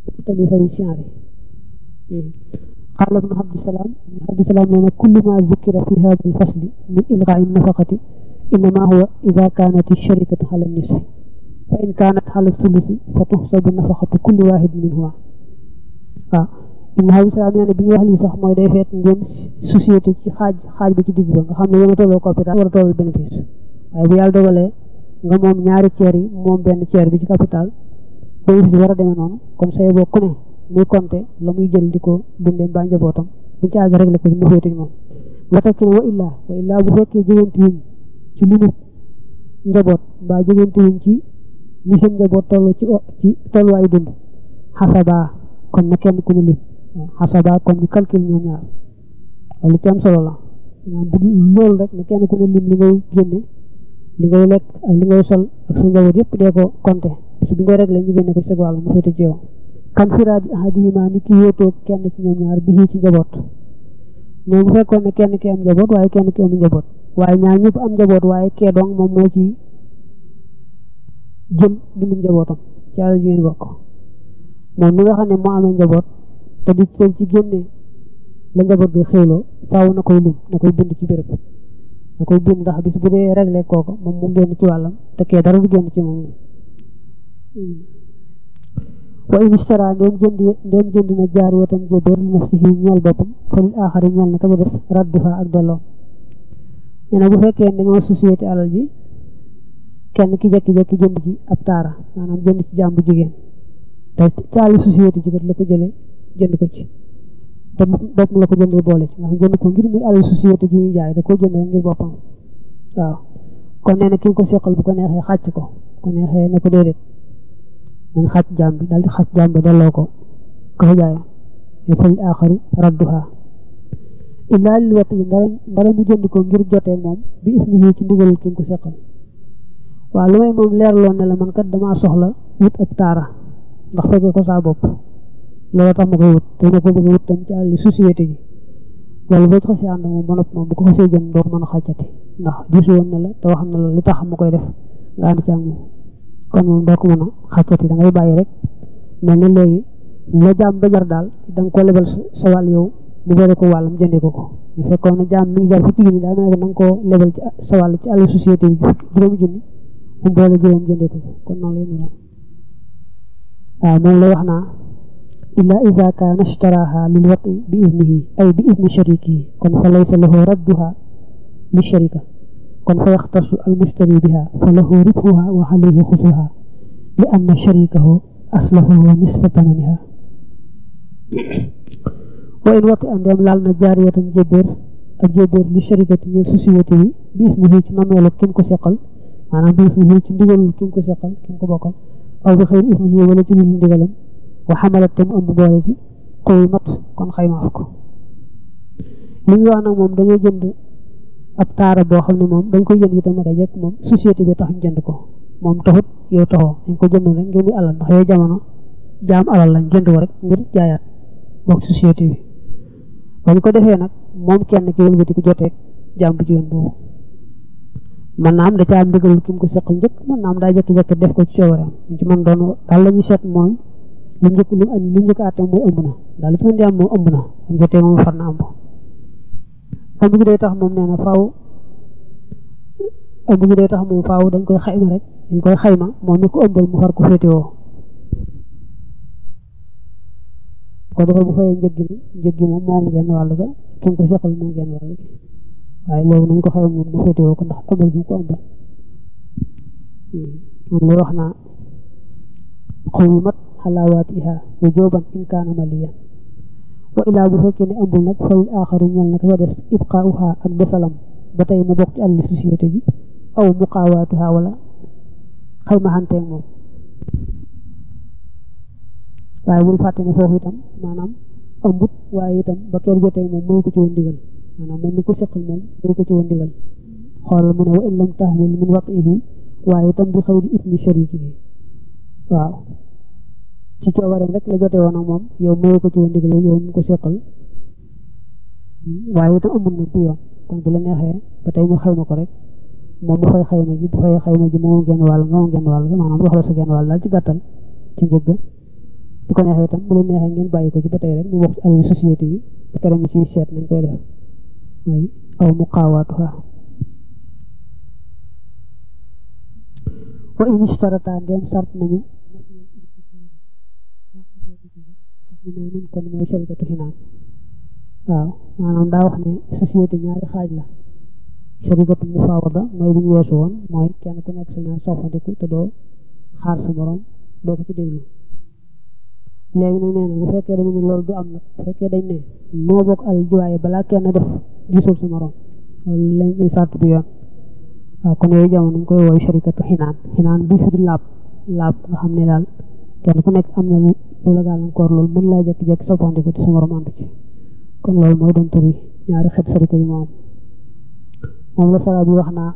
te di fay siyaare qaala ibnu abdisalaam ibnu abdisalaam nee na kullu ma zukira fi hada alfasli min ilgaai nafaqati innama huwa ida kaanat alsharikatu ala nisfi fa in kaanat ala sulusi fa tuxsabu nafaqatu kulli waahid minhuma waaw ibnu abdisalaam nee na bi ñu wax lii sax mooy day feet ngeen société ci xaaj xaaj bi ci digg ba nga xam ne yéen a tolloo capital war a tolloo bénéfice waaye bu yàlla dogalee nga moom ñaari ceer yi moom benn ceer bi ci capital bénéfice bi war a demee noonu kon say boo ku ne muy compter la muy jël di ko dundee mbaa njabootam bu ci àgg réglé ko mu féetuñ moom nga teg ci ne wa illaa wa illaa bu fekkee jegante wuñ ci limu njaboot mbaa jegante wuñ ci ñi seen njaboot toll ci ci tolluwaayu dund xasabaa kon na kenn ku ne lim xasabaa kon ñu calcul ñoom ñaar lu ci am solo la maanaam bu loolu rek na kenn ku ne lim li ngay génne li ngay lekk ak li ngay sol ak sa njaboot yëpp dee ko compter su bi ngay réglé ñu génne ko ci sa wàll mu féete ci yow kan firaadi ahadihima ni ki wéetoo kenn ci ñoom ñaar bi ci njaboot mais bu fekkoon ne kenn ki am njaboot waaye kenn ki amul njaboot waaye ñaar ñëpp am njaboot waaye kee dong moom moo ci jël dundum njabootam ci àll jigéen bokk moom mi nga xam ne moo amee njaboot te di seen ci génne la njaboot gi xéwloo faaw na koy lim na koy bind ci béréb na koy bind ndax bis bu dee réglé kooku moom mu génn ci wàllam te kee dara du génn ci moom wa in ishtara ndéem jënd ndéem jënd na jaariyatan jébéer li nafsihi ñeel boppam fa lil aaxari ñeel na ka ca des radduha ak delloo nee na bu fekkee dañoo société alal ji kenn ki jekki-jekki jënd ci ab taara maanaam jënd ci jàmbu jigéen te ci àllu société ji kat la ko jëlee jënd ko ci te bopp la ko jëndee boole ci nga xam jënd ko ngir muy àllu société ji ñuy jaay da koo jënd rek ngir boppam waaw kon nee na ki ko seqal bu ko neexee xàcc ko bu ko neexee ne ko déedéet nañ xàcc jaam bi daal di xàcc jaam bi delloo ko ko fa jaayoon ne fa lil aaxari radduha illaa lil wati ndara ndara mu jënd ko ngir jotee moom bi isnihi ci ndigalul ki ko seqal waaw lu may moom leerloon ne la man kat damaa soxla wut ab taara ndax fekkee ko saa bopp loolu tax ma koy wut te ma ko bëgg a wut tam ci àlli société ji loolu boo ci xasee ànd moom ba noppi moom bu ko xasee jënd doo ko mën a xàccati ndax diisu woon na la te wax na la li tax ma koy def nga ànd ci ak moom kon moom doo ko mën a xàccati da ngay bàyyi rek mel ni léegi la jaam ba jar daal da nga ko lebal sa wàll yow mu bere ko wàllam jëndee ko ko bu fekkoon ne jaam mi ngi jar fukki junni daa mel ne da nga koo lebal ci sa wàll ci àlli société bi juróomi junni mu boole juróom jëndee ko kon noonu lay noonu waaw moom lay wax naa illa ida kaana ishtaraha lil wati bi idnihi ay bi idni sharikihi kon fa laysa lahu radduha li sharika kon fa yaxtasu al mushtari biha fa lahu ribhuha wa alayhi xusuha li anna sharikahu aslahu nisfa tamaniha wa in wati andeem laal na jaariyatan jébéer ak jébéer li sharikati ñeel société bi bi isnihi ci nameelu kim ko seqal maanaam bi isnihi ci ndigalul kim ko seqal kim ko bokkal aw bi xëyri isnihi wala ci lu ndigalam wa xamalat te mu ëmb boole ci xuy mat kon xaymaaf ko li muy wax nag moom dañoo jënd ab taara boo xam ne moom dañ koy jënd itam naka jekk moom société bi tax ñu jënd ko moom taxut yow taxoo dañ ko jënd rek ngir muy alal ndax yooyu jamono jaam alal lañ jënd ko rek ngir jaayaat bokk société bi bañ ko defee nag moom kenn ki wëlbati ko jotee jaam bu jigéen boobu man naa am da ca am ndigalul ki mu ko seqal njëkk man naa am daa jekki-jekki def ko ci coobareem ci man doon daal la ñuy seet mooy li njëkk li li njëkk àtte mooy ëmb na daal li ci mën di am moom ëmb na am jotee moom far na ëmb ëmb gi day tax moom nee na faaw ëmb gi day tax moom faaw dañ koy xayma rek dañ koy xayma moom mi ko ëmbal mu far ko féetewoo ko defee bu fayee njëg gi njëg gi moom moom genn wàll ga ki mu ko seqal moom genn wàll gi waaye léegi nañ ko xayma moom mu féetewoo ko ndax ëmbal bi mu ko ëmbal moom lay wax naa xurumat xalaawaatiha wujuban in kaana maliyan wa ilaa bu fekkee ne ëmbul nag falil aaxari ñel na ka ca des ibqaauha ak desalam ba tey mu bokk ci àlli société ji aw muqaawaatuha wala xaymaxanteeg moom waaye bul fàtte ne foofu itam maanaam ëmbut waaye itam ba kër joteeg moom mooy ko ci woon ndigal maanaam moom mi ko seqal moom mooy ko ci woon ndigal xoolal mu ne wa in lam tahmil min watihi waaye itam bi xëy di itni sharikihi waaw ci coobareem rek la jote woon ak moom yow mooy ko ci woon ndigal yow mu ko seqal waaye itam amul nag bi yoon kon bu la neexee ba tey ñu xayma ko rek moom mu fay xayma ji bu fay xayma ji moom genn wàll nga moom genn wàll nga maanaam wax la sa genn wàll daal ci gàttal ci njëgg bu ko neexee itam bu leen neexee ngeen bàyyi ko ci ba tey rek mu bokk ci alalu société bi ba keroog ñu ciy seet nañ koy def mooy aw mu xaawaatuha wa in ishtarata ndem sart nañu xinaanun kon mooy sharikatu xinaan waaw maanaam daa wax ne société ñaari xaaj la sharikatu mufaawada mooy bi ñu weesu woon mooy kenn ku nekk sa ñaar soppandiku te doo xaar sa morom doo ko ci déglu léegi nag nee na bu fekkee dañu ne loolu du am nag bu fekkee dañ ne moo bokk al jiwaaye balaa kenn def gisul sa morom loolu lañ lay sart bi yoon waaw kon yooyu jamono ñu koy wooy sharikatu xinaan xinaan bi fi di laab laab nga xam ne daal kenn ku nekk am na lu la gàllankoor loolu mën laa jékki-jékki soppandiku ci sa morom àndu ci kon loolu mooy doon tur yi ñaari xeet sarika yu moom moom la sara bi wax naa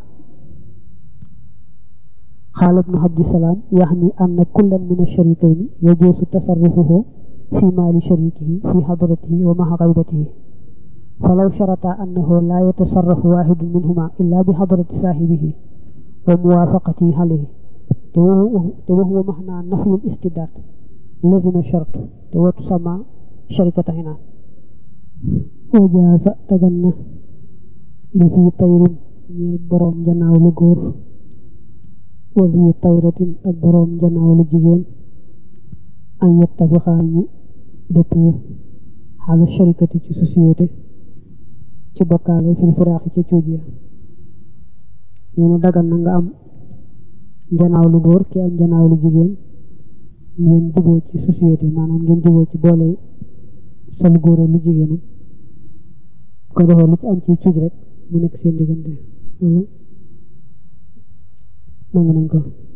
qaala ibnu abdisalaam yaxni anna kullan min asharikayni yajuusu tasarrufuhu fi maali sharikihi fi hadratihi wa maha gaybatihi falaw sharata annahu laa yatasarrafu waaxidun minhuma illa bi hadrati saahibihi wa muwaafaqatihi alayhi te wa huwa maxnaa nafyul istibdaad lazima shart te watu sama sharikata xinaan wajaasa dagan na li fi tayrin ñeel boroom janaaw lu góor wa fi tayratin ak boroom janaaw lu jigéen an yettafixaa ñu dëppoo xaala sharikati ci société ci bokkaale fil firaaxi ca cuuj ya ñeena dagan na nga am janaaw lu góor ki am janaaw lu jigéen ngeen juboo ci société maanaam ngeen juboo ci boole sa lu góor ak lu jigéenam ko defee lu ci am ci cuuj rek mu nekk seen diggante loolu nangu nañ ko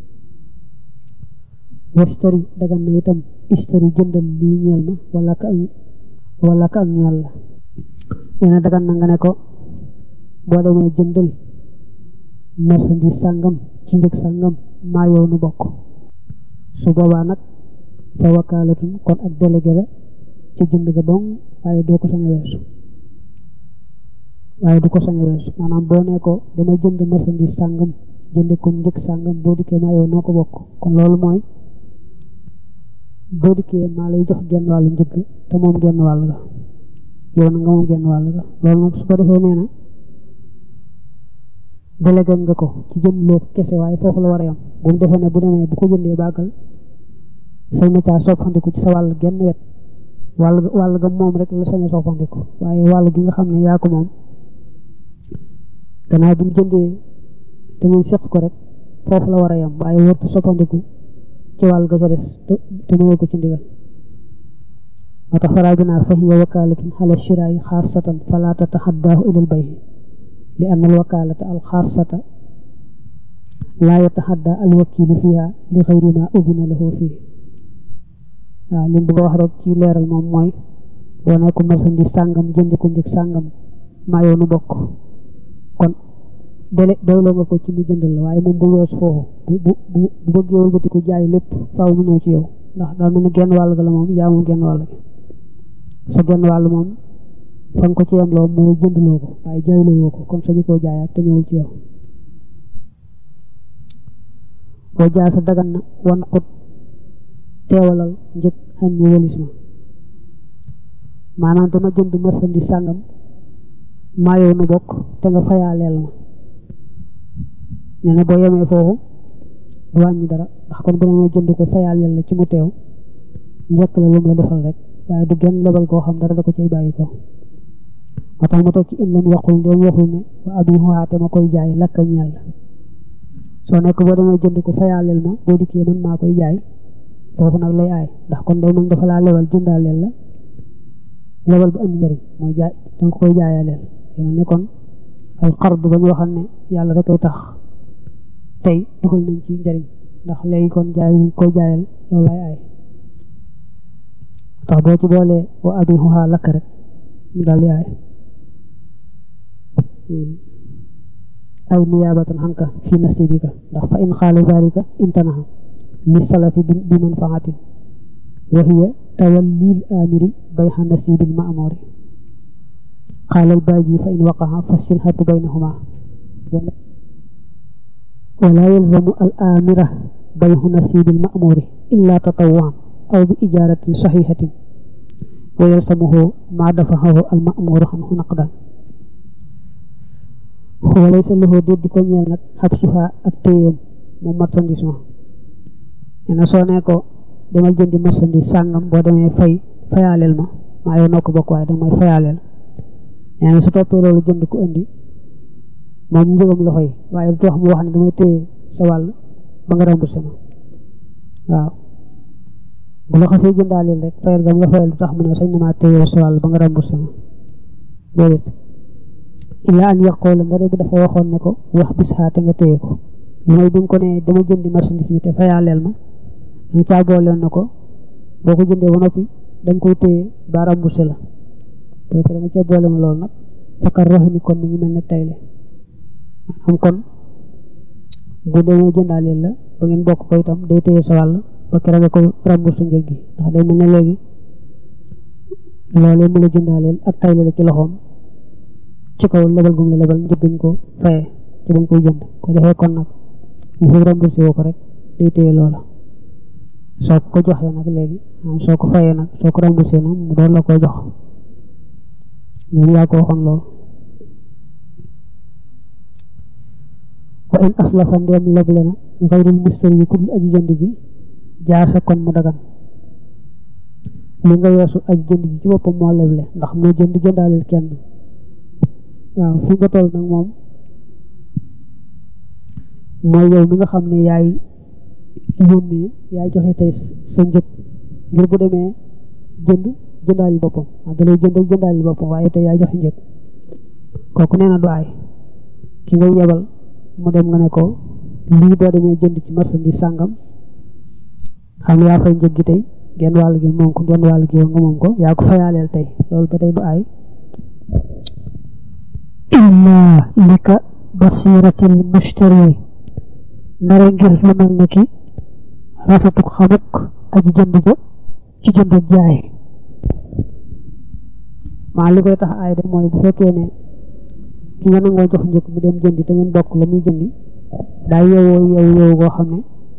washtari dagan na itam ishtari jëndal lii ñeel ma wala ka ak wala ka ak ñeel la nee na dagan na nga ne ko boo demee jëndal marchandise sàngam ci njëg sàngam maa yow nu bokk su boobaa nag fa wakaalatun kon ak délégué la ci jënd ga dong waaye doo ko sañ a weesu waaye du ko sañ a weesu maanaam boo ne ko dama jënd marchandise sàngam jënde ko njëg sàngam boo dikkee maa yow noo ko bokk kon loolu mooy boo dikkee maa lay jox genn wàllu njëg te moom genn wàll ga yow na nga moom genn wàll ga loolu nag su ko defee nee na délégué nga ko ci jënd loo ko kese waaye foofu la war a yam bu mu defee ne bu demee bu ko jëndee bàggal sañ na caa soppandiku ci sa wàll genn wet wàll wàll ga moom rek la sañ a soppandiku waaye wàll gi nga xam ne yaa ko moom gannaaw bi mu jëndee te ngeen seq ko rek foofu la war a yam waaye wartu soppandiku ci wàll ga ca des te mayoo ko ci ndigal moo tax faraa bi naa fa hiya wakaalatun ala shiraayi xaasatan fala tataxaddaahu ilal bayhi li anna al wakaalata al xaasata laa yataxaddaa al wakiilu fiha li xayri ma udina lahu fii waaw li mu bëgg a wax rek ci leeral moom mooy boo nekk marchandise sàngam jëndi ko njëg sàngam maa yow nu bokk kon dele doyloo nga ko ci mu jëndal la waaye moom bu weesu foofu bu bu bu bu bëggee wëlbati ko jaay lépp faaw mu ñëw ci yow ndax daa mel ni genn wàll ga la moom yaa moom genn wàll gi sa genn wàll moom fa nga ko ci yem loo mooy jëndloo ko waaye jaayloo woo ko kon sañu koo jaayaat te ñëwul ci yow boo jaa sa dagan na wan xut teewalal njëg xan ni walis ma maanaam dama jënd marchandise sàngam maa yow nu bokk te nga fayaaleel ma nee na boo yemee foofu du wàññi dara ndax kon bu demee jënd ko fayaaleel la ci mu teew njëkk la lu mu la defal rek waaye du genn lebal koo xam dara da ko cay bàyyi ko moo tax mu teg ci in lam yaqul ndéem waxul ne wa abi xuwaate ma koy jaay lakka ñeel la soo nekk boo demee jënd ko fayaaleel ma boo dikkee man maa koy jaay foofu nag lay aay ndax kon day mën dafa laa lebal jëndaaleel la lebal bu andi njëriñ mooy jaay danga koy jaayaaleel yéen ne kon al qard ba ñu waxal ne yàlla rek ay tax tey dugal nañ ci njëriñ ndax léegi kon jaay ñu koy jaayal loolu lay aay tax boo ci boolee wa abi xuxaa lakk rek mu daal di aay ay niyaabatan xanka fi nasibika ndax fa in xaala zalika imtanaha li salafi bi manfaatin wa hiya tawallil amiri bayxa nasibil maamuri qaala albaaji fa in waqaxa fa silhatu baynahuma wala yalzamu al amira bayxu nasibil maamuri illa tatawaan aw bi ijaaratin saxiixatin wa yalsamuhu maa dafaxahu almamuru xanhu naqdan walay sa loxo déet di ko ñeel nag xab suha ak téyeem moom marchandise ma nee na soo nee ko demal jëndi marchandise sàngam boo demee fay fayaaleel ma maa yow noo ko bokk waaye danga may fayaaleel nee na su toppee loolu jënd ko indi moom njëgam la fay waaye du tax mu wax ne damay téye sa wàll ba nga remboursé ma waaw bu la xasee jëndaaleel rek fayal gam nga fayal du tax mu ne sañ na maa téye sa wàll ba nga remboursé ma déedéet illaa an yaqoola ndare bu dafa waxoon ne ko wax bis xaate nga téye ko lu may bi nga ko ne dama jëndi marchandise mi te fayaaleel ma danga caa booleen na ko boo ko jëndee ba noppi danga koy téye ba remboursé la boo ko da nga caa boole ma loolu nag fakar roxi ni kon mi ngi mel ne tayle am kon bu demee jëndaaleel la ba ngeen bokk ko itam day téye sa wàll ba kere nga koy remboursé njëg gi ndax day mel ne léegi loolee mu la jëndaaleel ak tayle la ci loxoom ci kaw lebal gum la lebal njëggañ ko faye ci bañ koy jënd ko defee kon nag ñu fi remboursé woo ko rek day téye loola soo ko joxee nag léegi am soo ko fayee nag soo ko remboursé nag mu doon la koy jox ñoom yaa ko waxoon loolu wa in aslafa ndeem leble na xayrul mustari yi kudul aji jënd ji jaasa kon mu dagan li nga weesu aji jënd ji ci boppam moo leble ndax moo jënd jëndaaleel kenn waaw fi nga toll nag moom mooy yow mi nga xam ne yaay yónnee yaay joxe tey sa njëg ngir bu demee jënd jëndaali boppam waaw da lay jëndal jëndaali boppam waaye tey yaay joxe njëg kooku nee na du aay ki ngay yebal mu dem nga ne ko lii boo demee jënd ci marchandise sàngam xam ne yaa fay njëg gi tey genn wàll gi moom ko genn wàll gi yow nga moom ko yaa ko fayaaleel tey loolu ba tey du aay illaa lika basiratil mushtari ndare ngir lu mel ne ki rafetuk xamuk aji jënd ja ci jënd ak jaay maa li koy tax aay de mooy bu fekkee ne ki nga nangoo jox njëkk mu dem jëndi te ngeen bokk la muy jëndi daa yeewoo yeewu yeewu goo xam ne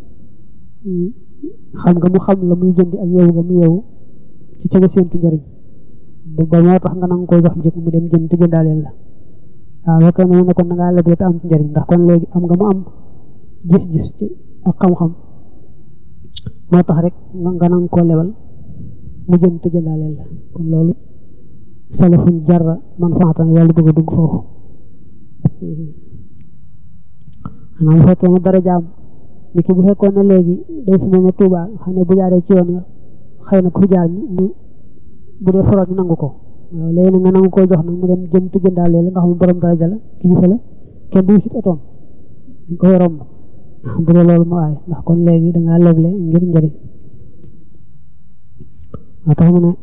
xam nga mu xam la muy jëndi ak yeewu nga mu yeewu ci ca nga séentu njëriñ ba moo tax nga nanga koo jox njëkk mu dem jënd te jëndaaleel la waaw boo koy ne kon da ngaa leble te am ci njëriñ ndax kon léegi am nga mu am gis-gis ci ak xam-xam moo tax rek nga nang koo lebal mu jënd te jëndaaleel la kon loolu salafun jarra man faatan yàlla bëgg a dugg foofu xanaa bu fekkee ne dara jaam ni ki bu fekkoon ne léegi day fi mel ne Touba xam ne bu jaaree ci yoon xëy na ku fi jaar ñu bu dee foroot ñu nangu ko waaw léegi nag nga nangu koo jox nag mu dem jënd te jëndaaleel la nga xam ne borom daraja la kilifa la kenn du sit otoom dañ koy romb bu dee loolu mu aay ndax kon léegi dangaa leble ngir njëriñ moo tax mu ne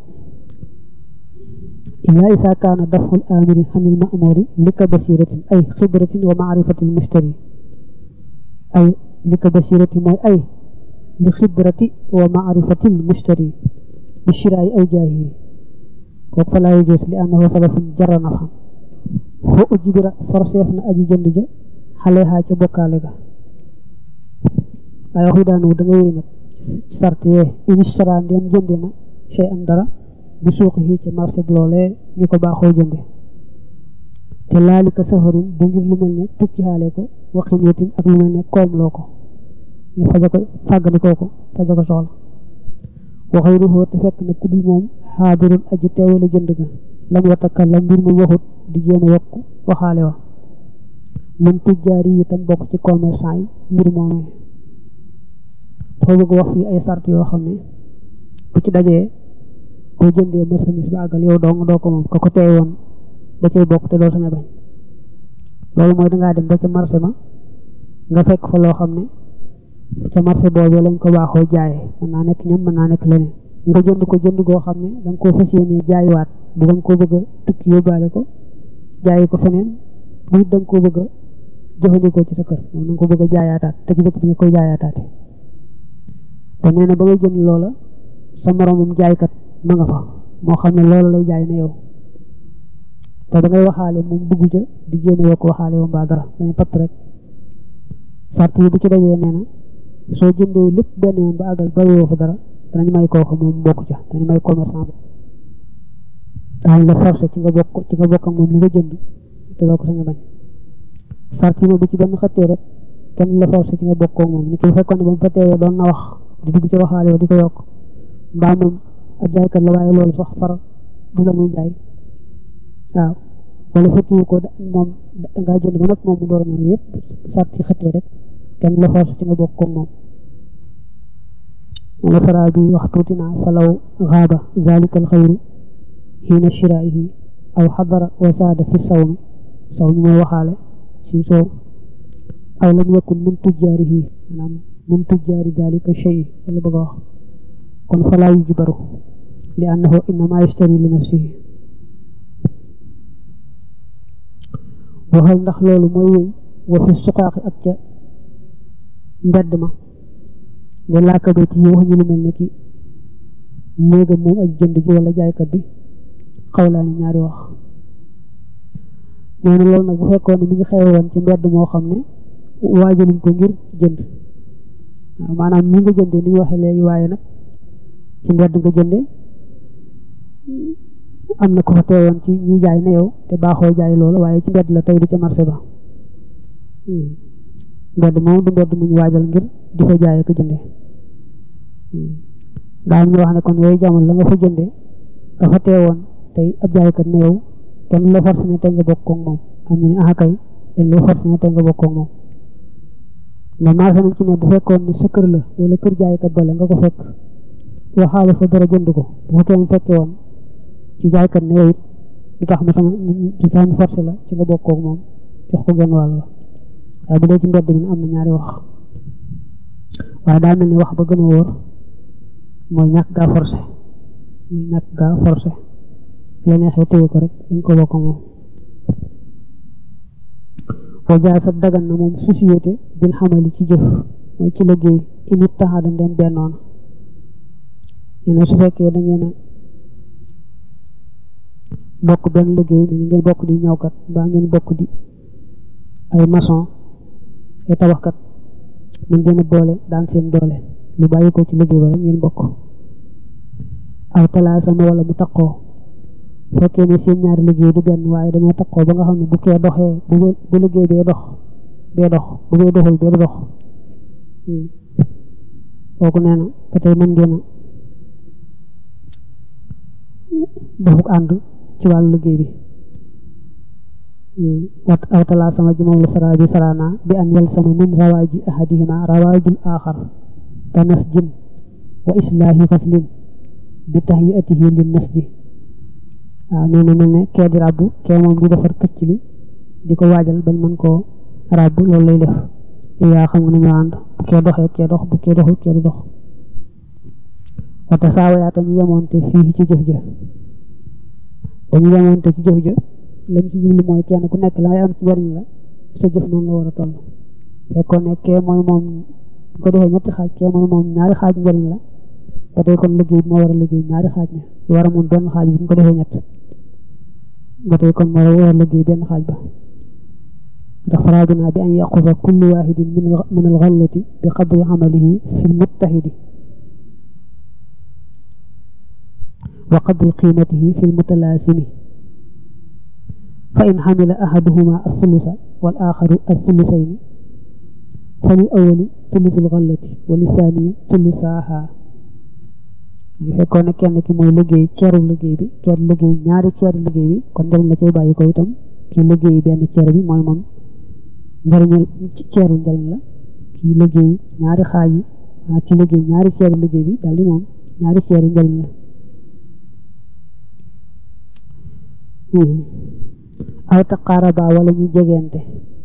illa isa kaana daful amiri xanil ma'muri lika basiratin ay xibratin wa maarifatil mushtari ay lika basirati mooy ay li xibrati wa maarifatil mushtari bi shiraayi aw jaahi kooku fa laa yujus li annahu salafun jarra nafa fo ujibira forseef na aji jënd ja xale xaa ca bokkaale ga waaye waxu daanu da nga wéy nag sart yee inistara ndem jëndi na chey an dara bi suuqi yi ci marché bi loolee ñu ko baaxoo jënde te laalika safarin du ngir lu mel ne tukki xaale ko waxin wetin ak lu mel ne koom loo ko ñu faja ko fàggandikoo ko faja ko soxla waxay ruxoo te fekk na kudul moom xaadirul aji teewale jënd ga lam watakal la mbir mu waxut di jéem a yokk waxaale wa mun tujjaar yi itam bokk ci commerçant yi mbir moomee dafa bëgg wax fii ay sart yoo xam ne bu ci dajee boo jëndee marchandise ba àggal yow dong doo ko moom ka ko teey woon da cay bokk te doo sañ a bañ loolu mooy dangaa dem ba ca marché ma nga fekk fa loo xam ne ca marché boobu lañ ko baaxoo jaayee mën naa nekk ñam mën naa nekk leneen nga jënd ko jënd goo xam ne da nga koo fas yéenee jaayiwaat bu nga koo bëgg a tukki yóbbaale ko jaayi ko feneen bu da nga koo bëgg a jëfandikoo ci sa kër moom da nga ko bëgg a jaayaataat te ci dëpp di nga koy jaayaataate te nee na ba ngay jënd loola sa moromam jaaykat ma nga fa moo xam ne loolu lay jaay na yow te da ngay waxaale moom dugg ca di jéem a yokk waxaale moom mbaa dara dañuy patt rek sart yi bu ci dajee nee na soo jëndee lépp benn yoon ba àggal bàyyiwoo fa dara danañ may kooku moom bokk ca danañ may commerçant ba daañu la forcé ci nga bokk ci nga bokk ak moom li nga jënd te doo ko sañ a bañ sart yi bu ci benn xëttee rek kenn la forcé ci nga bokk ak moom ni ki fekkoon ne ba mu fa teewee doon na wax di dugg ci waxaale wa di ko yokk mbaa moom ab jaaykat la waaye loolu sax far du la muy jaay waaw wala fekkiwu ko moom dangaa jënd ba nag moom mu door a ñëw yëpp sart yi xëttee rek kenn la forcé ci nga bokk ak moom wala saraa bi wax tuuti naa falaw xaaba zalika alxayru xiina shiraihi aw xadara wa saada fi sawmi sawmi mooy waxaale ci soow aw lam yakun min tujjaarihi maanaam min tujjaari dalika shay wala bëgg a wax kon falaa yujbaru li annahu innama yashtari li nafsihi waxal ndax loolu mooy wéy wa fi suqaaqi ak ca mbedd ma ne laakabet yi wax ñu lu mel ne ki néegam moom aj jënd ji wala jaaykat bi xawlaa ni ñaari wax nee na loolu nag bu fekkoon ne mi ngi xewe woon ci mbedd moo xam ne waajaluñ ko ngir jënd waaw maanaam ni nga jëndee ni ñu waxee léegi waaye nag ci mbedd nga jëndee am na ko fa teewoon ci ñi jaay na yow te baaxoo jaay loolu waaye ci mbedd la tey du ca marché ba mbedd moom du mbedd mu ñu waajal ngir di fa jaay ko jëndee daal ñu wax ne kon yooyu jamono la nga fa jëndee ka fa teewoon tey ab jaaykat ne yow kenn la forcé ne tey nga bokk ak moom am ñu ne ah kay dañ lay forcé ne tey nga bokk ak moom mais marché nañ ci ne bu fekkoon ne sa kër la wala kër jaaykat bale nga ko fekk waxaale fa dara jënd ko bu fekkee ne fekke woon ci jaaykat ne yow it du tax mu sama du tax mu forcé la ci nga bokk ak moom jox ko genn wàll la waaye bu dee ci mbedd mi am na ñaari wax waaye daa mel ni wax ba gën a wóor mooy ñàkk gaa forcé muy ñàkk gaa forcé la neexee téye ko rek dañ ko bokk moom wa jaasa dagan na moom société bil xamali ci jëf mooy ci liggéey init taxaada ndem bennoon nee na su fekkee da ngeen a bokk benn liggéey mel ngeen bokk di ñawkat mbaa ngeen bokk di ay maçon ay tabaxkat mën ngeen a boole daan seen doole lu bàyyi ko ci liggéey ba rek ngeen bokk aw talaasama wala mu taqoo fekkee ne seen ñaari liggéey du benn waaye dañoo taqoo ba nga xam ne bu kee doxee bu liggéey bee dox bee dox bu bee doxul bee du dox kooku nee na ba tey mën ngeen a defuk ànd ci wàllu liggéey bi wat aw talaasama ji moom la sara bi sarana bi an yal sama min rawaaji ahadihima rawaajul aaxar ka nasjin wa islaahi xaslin bi tahyiyatihi lin nasji waaw nee na mel ne kee di ràbb kee moom di defar këcc li di ko waajal bañ mën koo ràbb loolu lay def yaa xam nga nañoo ànd bu kee doxee kee dox bu kee doxul kee du dox wata saawayaa tañu yemoonte fii ci jëf ja dañu yemoonte ci jëf ja lañ ci jublu mooy kenn ku nekk la ngay am ci njariñ la sa jëf noonu la war a toll fekkoon ne kee mooy moom bu ko defee ñetti xaaj kee mooy moom ñaari xaaj njariñ la ba tey kon liggéey bi moo war a liggéey ñaari xaaj ne lu war a moom benn xaaj bi ñu ko defee ñett ba tey kon moo war a liggéey benn xaaj ba ndax faraaduna bi an yaqusa kullu waxidin min alxallati bi qadri amalihi fi lmuttahidi wa qadri qimatihi fi lmutalaasimi fa in xamila ahaduhuma althulusa wal axaru althulusayni fa lil awali thulusu lxallati wa lisaaniya thulusaaha bu fekkoon ne kenn ki mooy liggéey ceeru liggéey bi kenn liggéey ñaari ceeru liggéey bi kon njëriñ la cay bàyyi ko itam kii liggéey benn ceer bi mooy moom njëriñal ceeru njëriñ la kii liggéey ñaari xaaj yi maanaam kii liggéey ñaari ceeru liggéey bi daal di moom ñaari ceeri njëriñ la aw taqaaraba wala ñu jegeente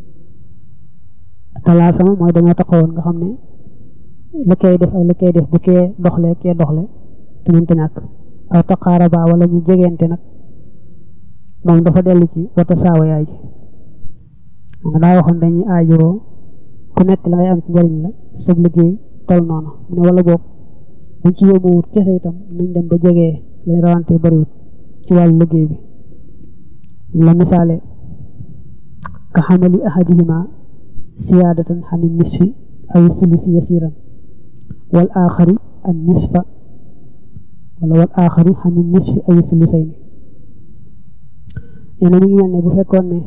talaasama mooy dañoo taxawoon nga xam ne li koy def ak li koy def bu kee doxle kee doxle te mënta ñàkk aw taqaaraba wala ñu jegeente nag moom dafa dellu ci wata saawa yaay ji nga daa waxoon dañuy aajowoo ku nekk la ngay am ci njëriñ la sab liggéey tol noonu mu ne wala boog buñ ci yóbbu wut kese itam nañ dem ba jegee lañ rawante bariwut ci wàllu liggéey bi la misaale ka xamali ahadihima siyaadatan xani nisfi ay sulusi yasiran wal aaxari an nisfa wala wal aaxari xani nisfi ay sulusayni nee na mu ngi mel ne bu fekkoon ne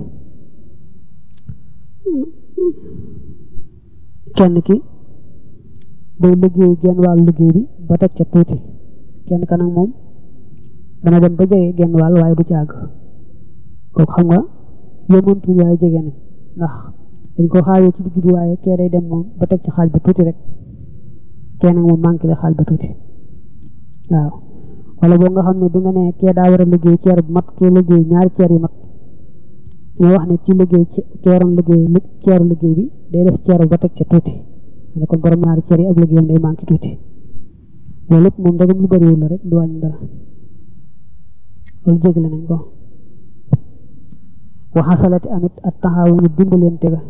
kenn ki day liggéey genn wàllu liggéey bi ba teg ca tuuti kenn ka nag moom dana dem ba jege genn wàll waaye du ci àgg kooku xam nga yemantuñ waaye jege nañ ndax dañ ko xaajoo ci digg bi waaye kee day dem moom ba teg ci xaaj ba tuuti rek kee nag moom manqué la xaaj ba tuuti waaw wala boo nga xam ne bi nga ne kee daa war a liggéey ceer bu mat kee liggéey ñaari ceer yu mat ñoo wax ne ci liggéey ci waroon liggéey ceeru liggéey bi day def ceer ba teg ca tuuti ne kon borom ñaari ceer yi ab liggéeyam day manqué tuuti loolu lépp moom dagam lu bariwul la rek du wàññi dara loolu jégle nañ ko waxasalati amit at taxawunu dimbalante ga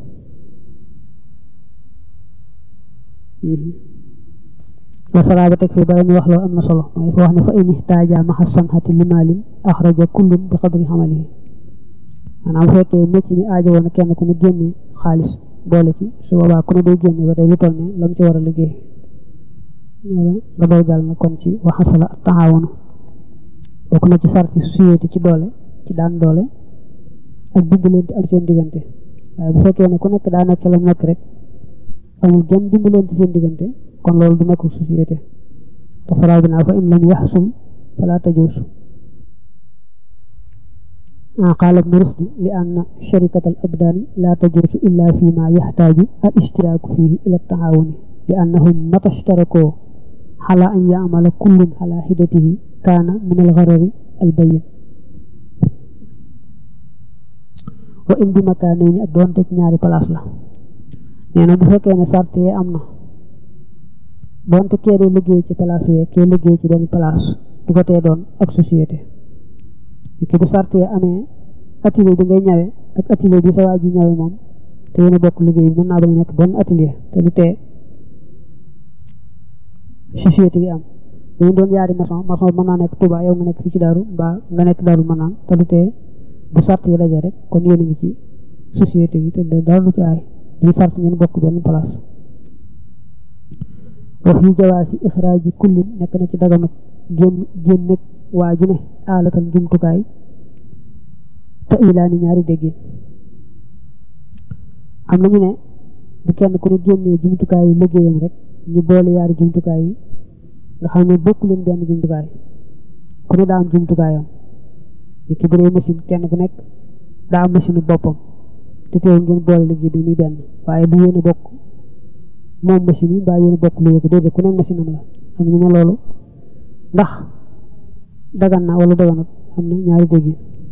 la salaaba teg fii bala ñu wax loo am na solo mooy fa wax ne fa in ihtaaja maxa sanxati limaalin axraja kullun bi qadri xamalihi maanaam bu fekkee mécc mi aajo woon kenn ku ne génne xaalis boole ci su boobaa ku ne day génne ba day lu toll ne lam ci war a liggéey nga doy jàll na kon ci waxasala at taxawunu bokk na ci sarti société ci doole ci daan doole ak dimbalante am seen diggante waaye bu fekkee ne ku nekk daa nekk la mu nekk rek amul genn dimbalante seen diggante kon loolu du nekk société te faraa bi naa fa in lam yaxsum fala tajuusu qaala ibnu rusd li anna sharikat al abdaani la tajuusu illa fi ma yaxtaaju al ishtiraaku fihi ila taawuni li annahum mata ishtarakoo xala an yaamala kullun xala xidatihi kaana min al garari al bayin wa in bi makaanayni ak doonte ci ñaari place la nee na bu fekkee ne sart yee am na doonte kee dee liggéey ci place wee kee liggéey ci benn place du ko tee doon ak société ki bu sart yee amee atelier bi ngay ñawe ak atelier bi sa waa ji ñawe moom te yéen a bokk liggéey bi mën naa bañ a nekk benn atelier te du tee société gi am dañu doon yaari maçon maçon mën naa nekk Touba yow nga nekk fii ci daaru mbaa nga nekk daaru mën naan te du tee bu sart yi daje rek kon yéen a ngi ci société bi te dara du ci aay duñu sart ngeen bokk benn place wa fi jawaasi ixraaji kullin nekk na ci daganu génn génn nekk waa ju ne aalatal jumtukaay te ilaani ñaari déggin am nañu ne bu kenn ku ne génnee jumtukaay yu liggéeyam rek ñu boole yaari jumtukaay yi nga xam ne bokku leen benn jumtukaay ku ne daa am jumtukaayam ni ki bu dee machine kenn ku nekk daa am machine boppam te teewul ngeen boole liggéey bi muy benn waaye du yéen a bokk moom machine yi mbaa yéen a bokk lu yëg déedéet ku nekk machine am la am nañu ne loolu ndax dagan na wala daganut am na ñaari dégg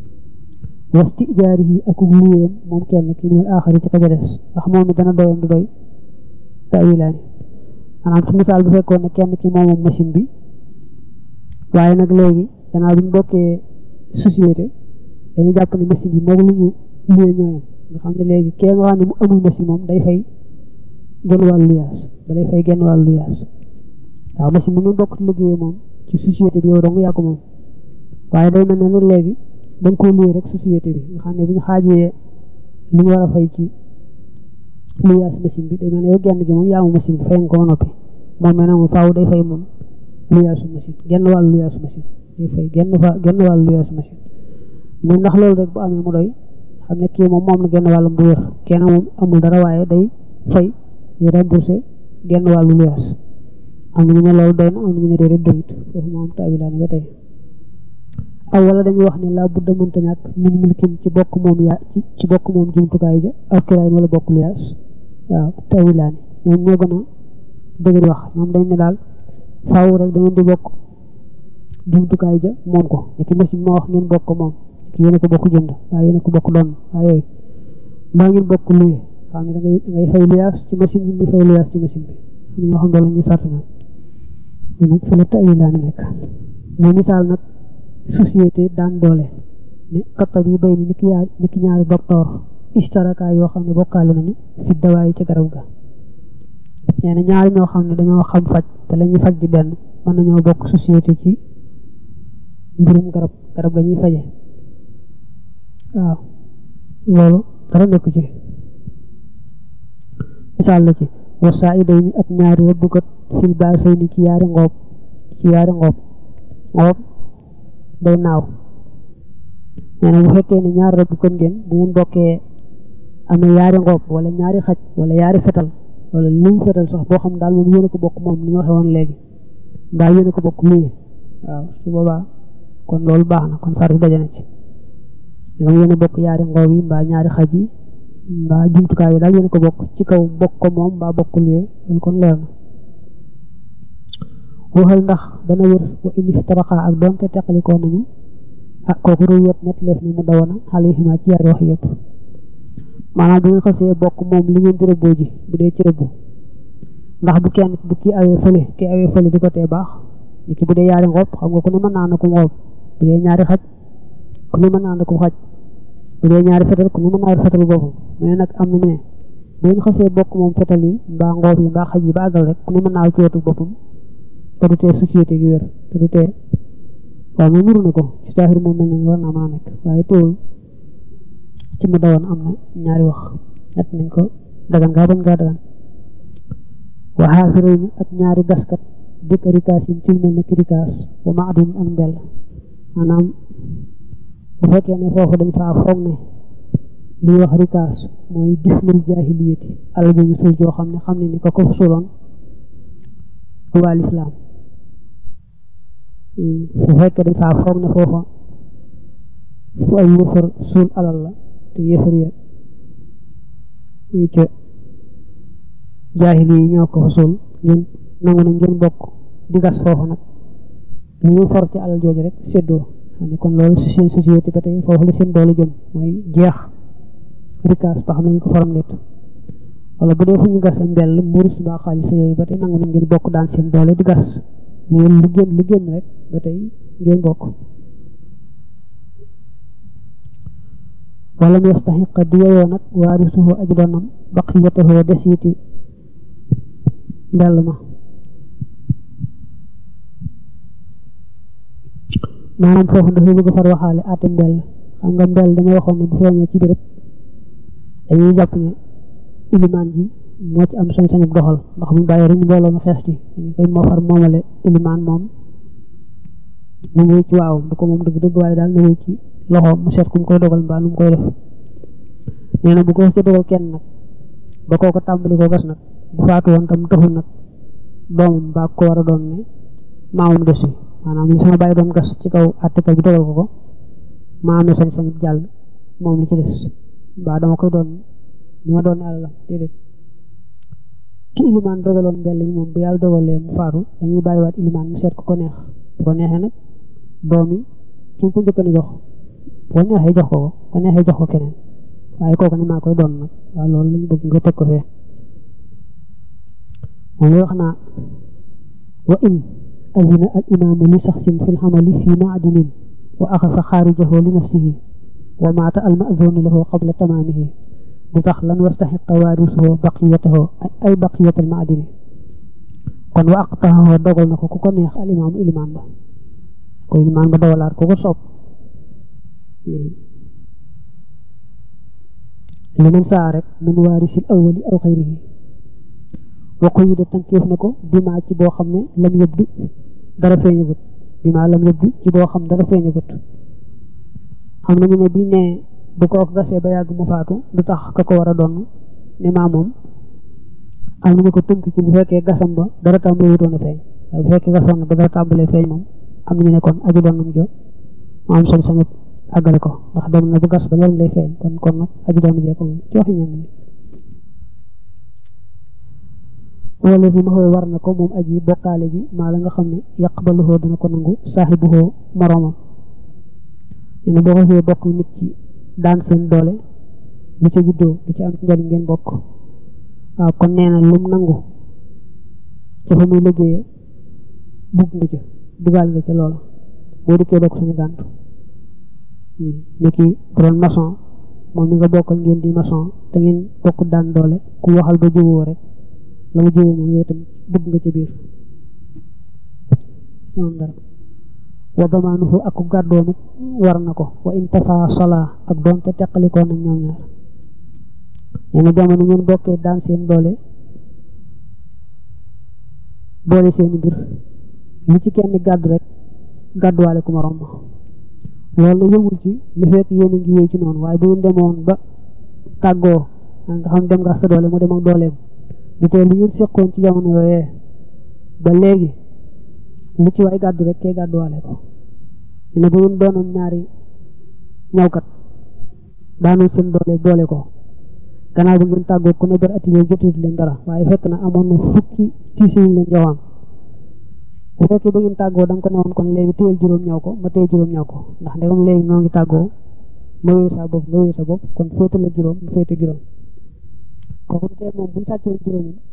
wasti jaari yi ak luyéem moom kenn ki minal aaxari ci ka ca des ndax moom mi dana doyam du doy tawilaani maanaam su misaal bu fekkoon ne kenn ki moomoom machine bi waaye nag léegi gannaaw bi ñu bokkee société dañuy jàpp ne machine bi moom lu ñu luyee ñooyam nga xam ne léegi kee nga xam ne mu amul machine moom day fay genn wàllu luyaas da lay fay genn wàllu luyaas waaw machine bi mu bokk ci liggéey moom ci société bi yow dong yaa ko moom waaye day mel ne nag léegi da nga koo luyee rek société bi nga xam ne bu ñu xaajee li ñu war a fay ci luyaas machine bi day mel ne yow genn gi moom yaa mu machine bi fay nga ko ba noppi moom mel ne moom faaw day fay moom luyaasu machine genn wàllu luyaasu machine day fay genn fa genn wàllu luyaasu machine mais ndax loolu rek bu amee mu doy xam ne kii moom moom na genn wàllam bu wér kenn moom amul dara waaye day fay di remboursé genn wàllu luyaas am na ñu ne loolu doy na am na ñu ne déedéet doyut foofu moom taabilaani ba tey aw wala dañuy wax ne laa budda mënta ñàkk min milkin ci bokk moom yaa ci ci bokk moom jumtukaay ja aw kiraay wala bokk luyaas waaw taabilaani ñoom ñoo gën a dëgër wax ñoom dañ ne daal faaw rek da ngeen di bokk jumtukaay ja moom ko ni ki machine moo wax ngeen bokk ko moom ki yéen a ko bokk jënd waaye yéen a ko bokk doon waaye yooyu mbaa ngeen bokk luye xam ne da ngay da ngay fay luyaas ci machine bi di fay luyaas ci machine bi am na ñoo xam ne la ñuy sart ñoom nag fa la taawilaani nekk mais misaal nag société daan doole ne kattab yi bay ni ni ki yaa ni ki ñaari docteur istaraka yoo xam ne bokkaale nañu fi dawaay ci garab ga nee na ñaari ñoo xam ne dañoo xam faj te la ñuy faj di benn mën nañoo bokk société ci mbirum garab garab ga ñuy faje waaw loolu dara nekku ci misaal la ci wasaa i day ni ak ñaari rëbbkat fil baasay ni ci yaari ngoob ci yaari ngoob ngoob day naaw nee na bu fekkee ne ñaari rëbb kon ngeen bu ngeen bokkee amee yaari ngoob wala ñaari xaj wala yaari fetal wala li mu fetal sax boo xam daal moom yéen a ko bokk moom ni ñu waxee woon léegi mbaa yéen a ko bokk luye waaw su boobaa kon loolu baax na kon sart yi daje na ci ñoom yéen a bokk yaari ngoob yi mbaa ñaari xaj yi mbaa jumtukaay yi daal yéen a ko bokk ci kaw bokk ko moom mbaa bokk luye loolu kon leer na waxal ndax dana wér wa indi taraxaa ak doonte teqalikoo nañu ah kooku ruwet net leef ni mu dawana xale yi ci yaari wax yëpp maanaam bu ngeen xasee bokk moom li ngeen di rëbboo ji bu dee ci rëbbu ndax bu kenn bu kii awee fële kii awee fële du ko tee baax ni ki bu dee yaari ngoob xam nga ku ne mën naa na ko ngoob bu dee ñaari xaj ku ne mën naa na ko xaj bu dee ñaari fetal ku ne mën naa yor fetal boppam mais nag am nañu ne bu ngeen xasee bokk moom fetal yi mbaa ngoob yi mbaa xaj yi ba àggal rek ku ne mën naa ci wetu boppam te du tee société gi wér te du tee waaw moom nuru na ko ci taaxir moom mel ne war naa mën a nekk waaye teewul ci mu dawoon am na ñaari wax ñett nañ ko dagan ngaa bañ ngaa dagan waxaa fi réew mi ak ñaari gaskat dëkk rikaas yi ci mel ne ki rikaas wa ma adun ak mbell maanaam bu fekkee ne foofu dañ faa foog ne li wax rikaas mooy difnul jaahiliyati alal ju ñu sul joo xam ne xam ne ni ko ko suloon waa lislaam bu fekkee dañ faa foog ne foofa fu ay yëfar suul alal la te yëfar ya muy ca jaahili yi ñoo ko fa suul ngeen nangu nañ ngeen bokk di gas foofu nag lu ñu for ci alal jooju rek séddoo xam ne kon loolu si seen société ba tey foofu la seen doole jëm mooy jeex rikaas ba xam ne ñu ko forom nit wala bu dee fu ñu gas mbell mburus mbaa xaalis yooyu ba tey nangu nañ ngeen bokk daan seen doole di gas ngeen lu génn lu génn rek ba tey ngeen bokk wala mu yastaxiqa di yeyoo nag waarisuhu aji doonam baqiyatahu desiti mbell ma maanaam foofu dafay bëgg far waxaale aate mbell xam nga mbell dañoo waxoon ne bu feeñee ci béréb dañuy jàpp ne ilimaan ji moo ci am sañ-sañu doxal ndax mu bàyyi rek mbooloo mu xeex ci dañu koy moo far moomale ilimaan moom mu ngi ci waaw du ko moom dëgg dëgg waaye daal na ci loxoom mu seet ku mu koy dogal mbaa nu mu koy def nee na bu ko ci dogal kenn nag ba kooko tàmbali ko gas nag bu faatu woon tam taxul nag doomam mbaa ko war a doon ne maamam des yi maanaam li sama bàyyi doon gas ci kaw àttekat bi dogal ko ko maa amee sañ-sañu jàll moom li ci des mbaa dama koy doon li ma doon ne àllalam déedéet ki ilimaan dogaloon mbell mi moom bu yàlla dogalee mu faatu dañuy bàyyiwaat ilimaan mu seet ko ko neex bu ko neexee nag doom yi ki ko njëkk a jox bu ko neexee jox ko ko bu ko neexee jox ko keneen waaye kooku ne maa koy doon nag waaw loolu lañu bëgg nga teg ko fee moom lay wax naa wa in azina al imaamu li saxsin fi lxamali fi maadinin wa axasa xaarijahu li nafsihi wa maata al mazunu lahu qabla tamaamihi du tax lan wastaxiqa waarisuhu baqiyatahu ay baqiyatal maadini kon wa aqtaxahu dogal na ko ku ko neex al imaamu ilimaan ba ko ilimaan ba dogalaat ku ko soob li man saa rek min waarisil awwali aw xayrihi wa quyida tànkeef na ko bimaa ci boo xam ne lam yëbdu dara feeñagut bimaa lam yëbdu ci boo xam dara feeñagut xam nañu ne biñ ne bu ko gasee ba yàgg mu faatu du tax ka ko war a doon ne maa moom am nañu ko tënk ci bu fekkee gasam ba dara tàmbalee wutoon a feeñ waaye bu fekkee gasoon na ba dara tàmbalee feeñ moom am nañu ne kon aju doon nam jo mu am sañ-sañu àggale ko ndax dem na bu gas ba njëriñ lay feeñ kon kon nag aju doon jee ko moom ci waxi ñenn ñi wala si ma xoo war na ko moom aji bokkaale ji maa la nga xam ne yaqbaluhoo dana ko nangu saaxibuhoo moroomam nee na boo xasee bokk nit ci daan seen doole lu ca juddoo lu ci am ci njariñ ngeen bokk waaw kon nee na lum nangu ca fa muy liggéeye bugg nga ca dugal nga ca loola boo dikkee bokk suñu gàntu ni ki bu doon maçon moom mi nga bokkal ngeen di maçon te ngeen bokk daan doole ku waxal ba juboo rek la mu juboo moom yooyu itam bugg nga ca biir moom dara wa damaanuhu ak ku gàddoom it war na ko wa intafa sola ak doonte teqalikoo nañ ñoom ñaar nee na jamono ngeen bokkee daan seen doole doole seen mbir lu ci kenn gàddu rek gàdduwaale ku morom ma loolu yëmul ci li fekk yéen a ngi wéy ci noonu waaye bu ngeen demoon ba tàggoo nga xam dem nga sa doole mu dem ak dooleem du tee li ngeen seqoon ci jamono yooyee ba léegi lu ci waay gàddu rek kee gàdduwaale ko ne bu ngeen doonoon ñaari ñawkat daanoon seen doole boole ko gannaaw bu ngeen tàggoo ku ne ber atelier jotut leen dara waaye fekk na amoon na fukki tiisi yu leen joxoon bu fekkee ba ngeen tàggoo da nga ko newoon kon léegi téyel juróom ñaw ko ma téye juróom ñaw ko ndax ndegam léegi noo ngi tàggoo ma wéyu sa bopp nga wéyu sa bopp kon féete la juróom mu féete juróom kooku du tee moom bu sàccoon juróomam